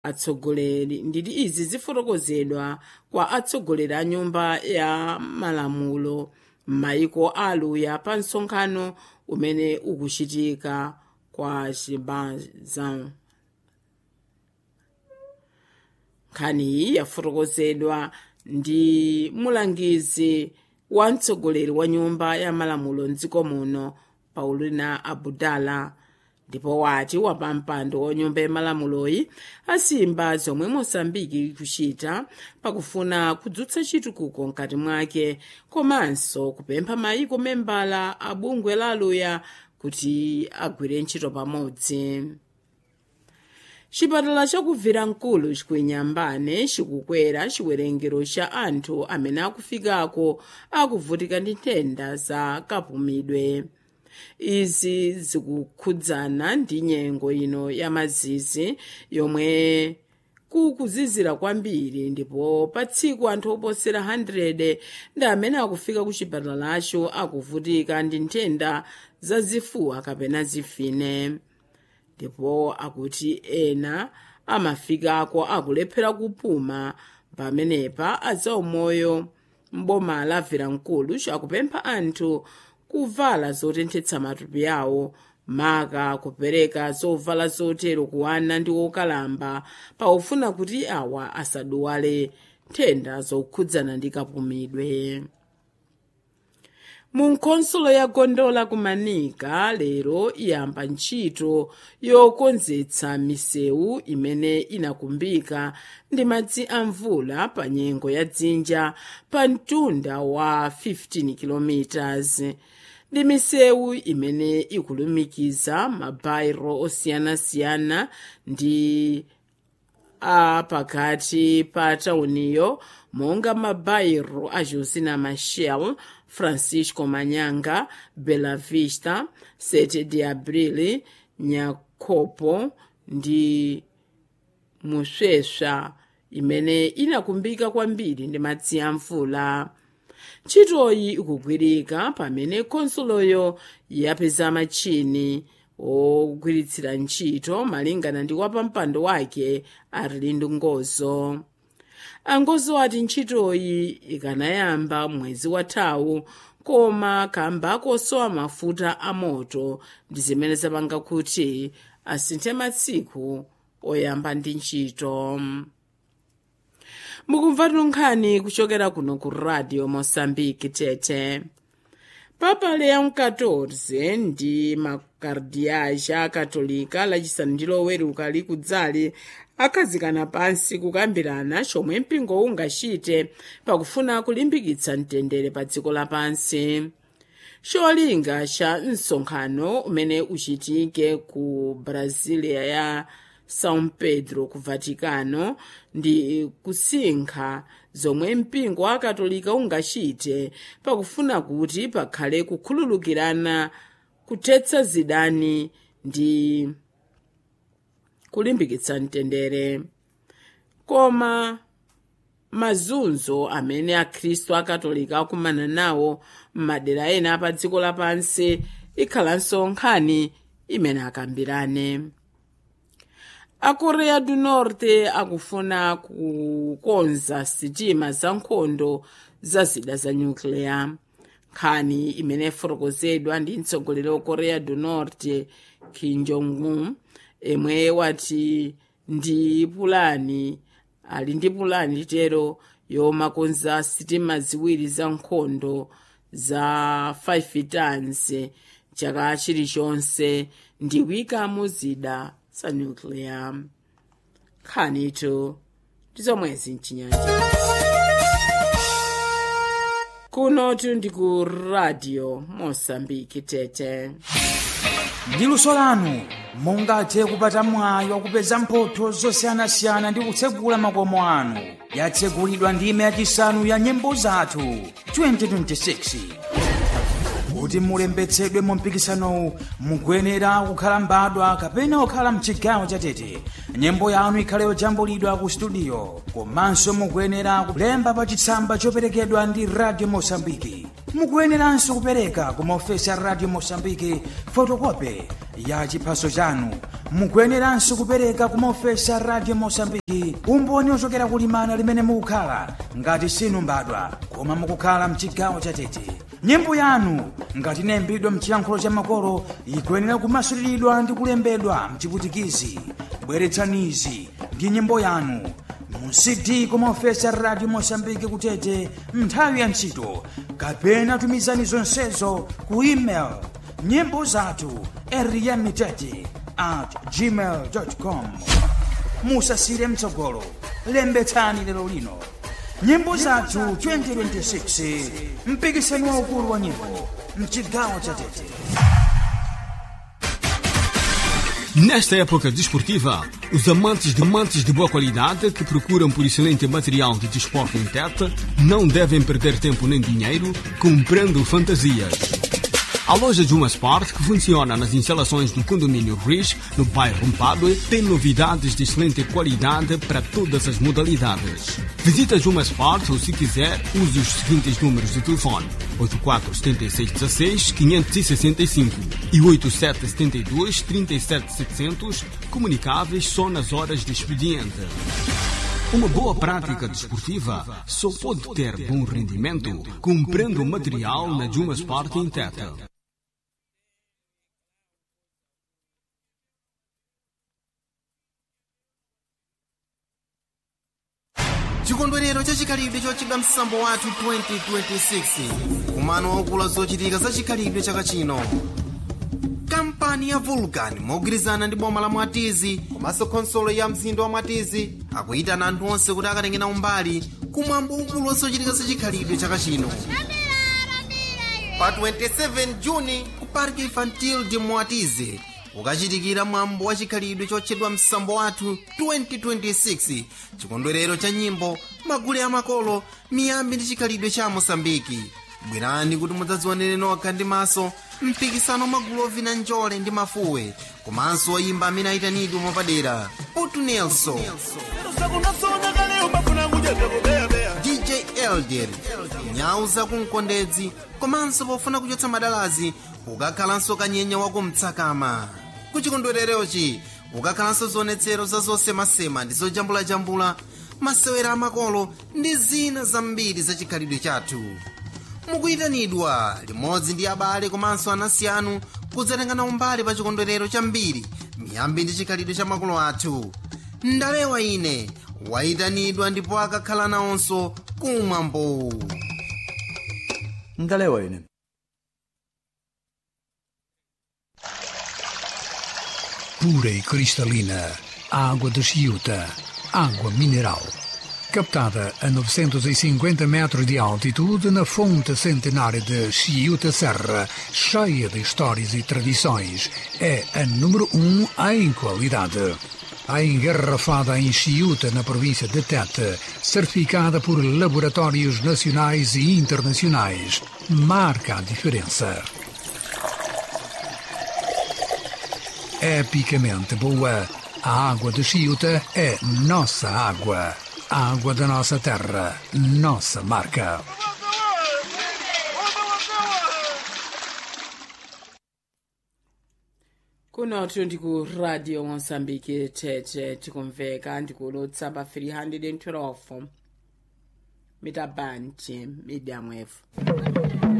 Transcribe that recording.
atsogoleri nditi izi zifotokozedwa kwa atsogoleri a nyumba ya malamulo m'mayiko aluya pa msonkhano umene ukuchitika kwa chibazan nkhaniyi yafotokozedwa ndi mulangizi wa mtsogoleri wa nyumba ya malamulo mdziko muno paulina abudala ndipo wati wapampando wa nyumba yamalamuloyi asimba zomwe mosambiki ikuchita pakufuna kudzutsa chitukuko mkati mwake komanso kupempha mayiko membala a bungwe la aluya kuti agwire ntchito pamodzi chipatala chakubvira mkulu chikuinyambane chikukwera chiwerengero cha anthu amene akufikako akuvutika ndi nthenda za kapumidwe izi zikukhudzana ndi nyengo ino ya mazizi yomwe kukuzizira kwambiri ndipo pa tsiku anthu oposera 100 ndi amene akufika ku chipatalacho akuvutika ndi nthenda zazifuwa kapena zifine ndipo akuti ena amafikako akulephera kupuma pamenepa azaumoyo mboma la viramkulu chakupempha anthu kuvala zotenthetsa matupi awo maka kupereka zovala zotero kuwana ndi okalamba paufuna kuti awa asaduwale nthenda zokhudzana ndi kapumidwe mu nkhonsolo ya gondola kumanika lero iyamba ntchito yokonzetsa misewu imene inakumbika ndi madzi a mvula pa nyengo ya dzinja pa mtunda wa 15 km ndi misewu imene ikulumikiza mabairo osiyanasiyana ndi a pakati pa tauniyo monga mabairo a josina machel francisco manyanga bela vista 7 de abril nyakopo ndi musweswa imene inakumbika kwambiri ndi madzi a mvula ntchitoyi ikugwirika pamene khonsoloyo yapeza machini ogwiritsira ntchito malingana ndi wapampando wake arlindo ngozo angozo ati ntchitoyi ikanayamba mwezi wathawu koma kamba kosowa mafuta a moto ndi zimene zapanga kuti asinthe matsiku oyamba ndi ntchito mukumva nkhani kuchokera kuno ku radio mosambiki tete papa leon 14 ndi makardiaja akatolika lachisanu ndi loweruka likudzali akhazikana pansi kukambirana chomwe mpingo ungachite pakufuna kulimbikitsa mtendere pa dziko lapansi cholinga cha msonkhano umene uchitike ku brasilia ya são pedro ku vaticano ndi kusinkha zomwe mpingo wa katolika ungachite pakufuna kuti pakhale kukhululukirana kuthetsa zidani ndi kulimbikitsa mtendere koma mazunzo amene akhristu akatolika akumana nawo m'madera ena pa dziko lapansi ikhalanso nkhani imene akambirane a korea du norte akufuna kukonza sitima za nkhondo za zida za nyukliya nkhani imene ifotokozedwa ndi mtsogoleri wa korea du norte kim jong un emwe wati ndi pulani ali ndi pulani litero yomakonza sitima ziwiri za nkhondo za 5 tons chaka chilichonse ndi kuyikamo zida za nuclear nkhanitu ndizomwezi mchinyanja kunotu ndi ku radio mosambiki tete ndi luso lanu mungathe kupata mwayi wakupeza mphotho zosiyanasiyana ndi kutsegula makomo anu yatsegulidwa ndime yachisanu ya nyimbo zathu 2026 kuti mulembetsedwe mu mpikisanowu mukuyenera kukhala mbadwa kapena kukhala mchigawo chatete nyimbo yanu ikhale yojambulidwa ku studio komanso mukuyenera kulemba pa chitsamba choperekedwa ndi radio mosambiki mukuyeneranso kupereka ku maofesi a radio mosambiki fotokope ya chiphaso chanu mukuyeneranso kupereka kumaofesi a radio mosambiki umboni ochokera kulimana limene mukukhala ngati sinu mbadwa koma mukukhala mchigawo chatete nyimbo yanu ngati inayimbidwa mchiyankhulo cha makolo ikuyenera kumasuliridwa ndi kulembedwa mchiputikizi bweretsanizi ndi nyimbo yanu mu cd kumaofesi a radio mosambiki kutete nthawi ya ntchito kapena tumizani zonsezo ku email nyimbo zathu eriyamitete at gmail com musasire mtsogolo lembetsani lero lino nyimbo zathu 2026 mpikisano waukulu wa nyimbo mchigawo cha tete Nesta época desportiva, os amantes de mantes de boa qualidade que procuram por excelente material de desporto em Tete não devem perder tempo nem dinheiro comprando fantasias. A loja Juma Sport, que funciona nas instalações do condomínio Riz, no bairro Mpadue, tem novidades de excelente qualidade para todas as modalidades. Visita Juma Sport ou, se quiser, use os seguintes números de telefone: 847616-565 e 8772-37700, comunicáveis só nas horas de expediente. Uma boa prática desportiva só pode ter bom rendimento comprando material na Juma Sport em Tete. chikondwerero chachikhalidwe chochedwa msambo wathu 2026 kumano waukulu zochitika za chikhalidwe chaka chino kampani ya vulcan mogwirizana ndi boma la mwatizi komanso khonsolo ya mzinda wa mwatizi akuyitana anthu onse kuti akatengena umbali kumwambo waukulu wa zochitika za chikhalidwe chaka chino pa 27 juni ku parque infantil de mwatizi ukachitikira mwambo wa chikhalidwe chotchedwa msambo wathu 2026 chikondwerero cha nyimbo magule amakolo miyambi ndi chikhalidwe cha mosambiki bwerani kuti mudzadzionere nokha ndi maso mpikisano magulu ovina njole ndi mafuwe komanso oyimba amene ayitanidwe mwapadera putu nelson dj elder nyau zakumkondedzi komanso pofuna kuchotsa madalazi ukakhalanso kanyenya wakumtsakama kuchikondwererochi ukakhalanso zionetsero za zosemasema ndi zojambulajambula masewera amakolo ndi zina zambiri za chikhalidwe chathu mukuyitanidwa limodzi ndi abale komanso anansi anu kudzatengana umbali pa chikondwerero chambiri miyambi ndi chikhalidwe cha makolo athu ndalewa ine wayitanidwa ndipo akakhala nawonso kumwambo ndalewa ine pura e cristalina, água de Chiuta, água mineral. Captada a 950 metros de altitude na fonte centenária de Chiuta Serra, cheia de histórias e tradições, é a número um em qualidade. A engarrafada em Chiuta, na província de Tete, certificada por laboratórios nacionais e internacionais, marca a diferença. epicamente boa. A água de Chiuta é nossa água. A água da nossa terra, nossa marca. kunotu ndi ku radio mosambiki tete tikumveka ndikulutsa pa 312 mita band medium wave